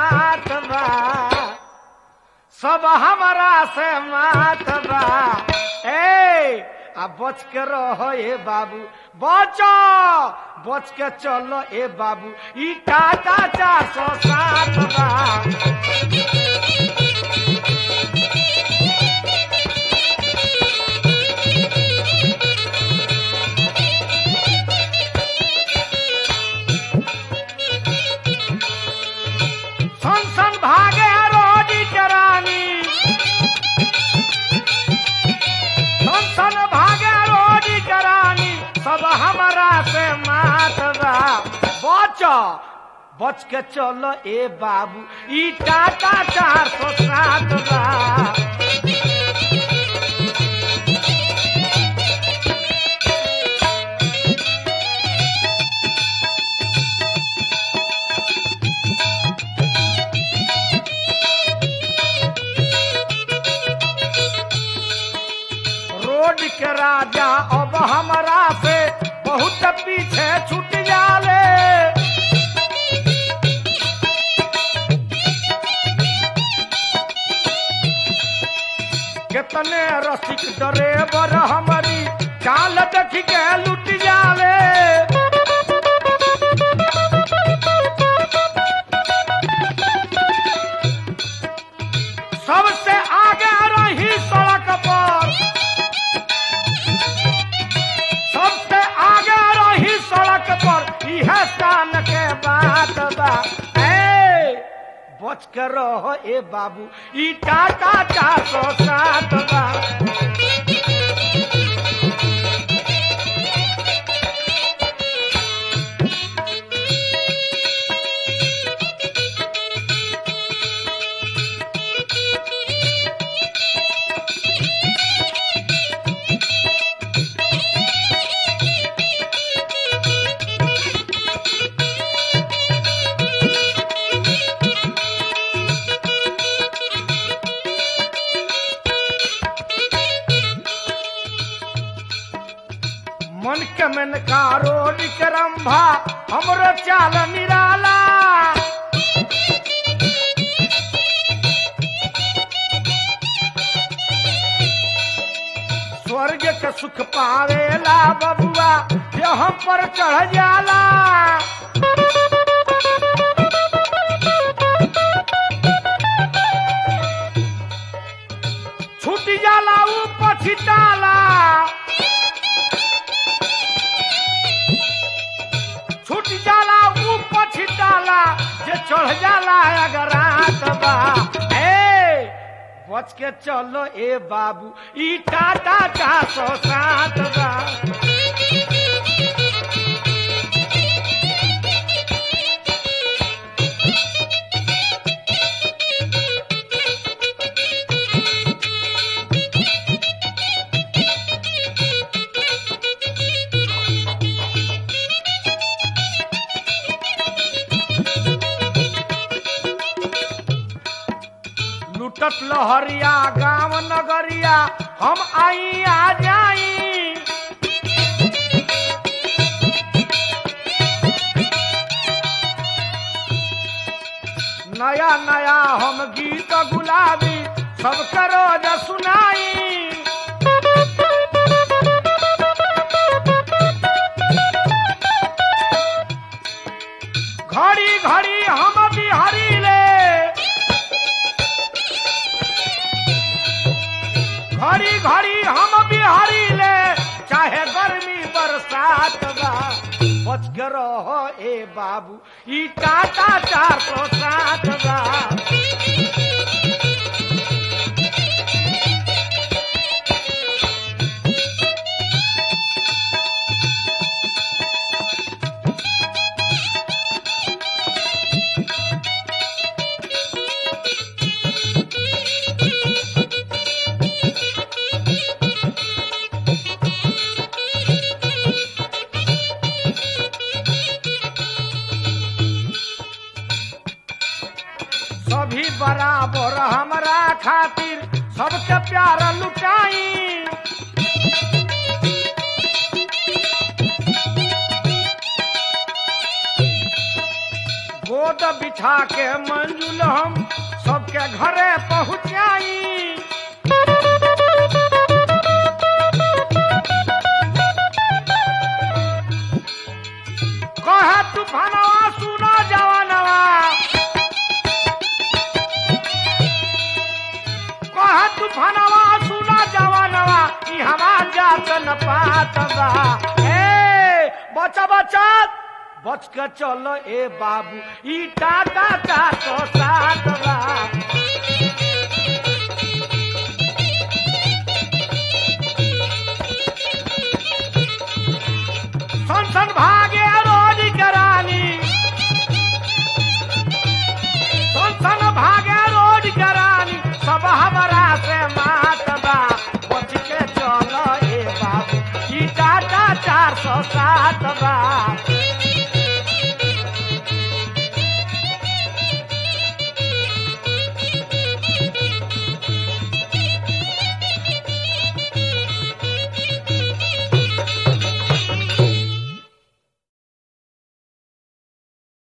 साथ बा सब हमरा से मात बा ए आ बच के रहो ए बाबू बचो बच के चलो ए बाबू ई टाटा चार सौ सात बा सन सन भागे रोडी करानी सन सन भागे रोडी करानी सब हमरा से मात बा बच बच के चलो ए बाबू ई टाटा चार सौ सात बा रोड के राजा अब हमरा से बहुत पीछे छूट जाले कितने रसिक ड्राइवर हमारी चाल देख के लुट जाले सबसे आगे रही सड़क पर सबसे आगे रही सड़क पर यह शान के बात बा ए बच के रहो ए बाबू ई टाटा चार सौ सात बा मन के मन का रोड के रंभा हमरो चाल निराला स्वर्ग के सुख पावेला बबुआ ये हम पर चढ़ जाला छूट जाला ऊ पछिताला छूट जाला ऊ पछिताला जे चढ़ जाला अगर रात बा ए बच के चलो ए बाबू ई टाटा चार सौ सात बा लुटत लहरिया गांव नगरिया हम आई आ जाई नया नया हम गीत गुलाबी सबके रोज सुनाई घड़ी घड़ी हम बिहारी ले घड़ी घड़ी हम बिहारी ले चाहे गर्मी बरसात बा बच के रहो ए बाबू ई टाटा चार सौ सात बा सभी बराबर हमरा खातिर सबके प्यार लुटाई गोद गोद बिठा के मंजुल हम सबके घरे पहुँचाई कहे तूफानवा सुना जवानवा कहे तूफानवा सुना जवानवा ई हवा जात न पात बा ए बचा बचा बच के चलो ए बाबू ई टाटा का तो साथ बा सन सन भागे रोज करानी सन सन भागे रोज करानी सब हमारा से मात बा बच के चलो ए बाबू ई टाटा चार सौ सात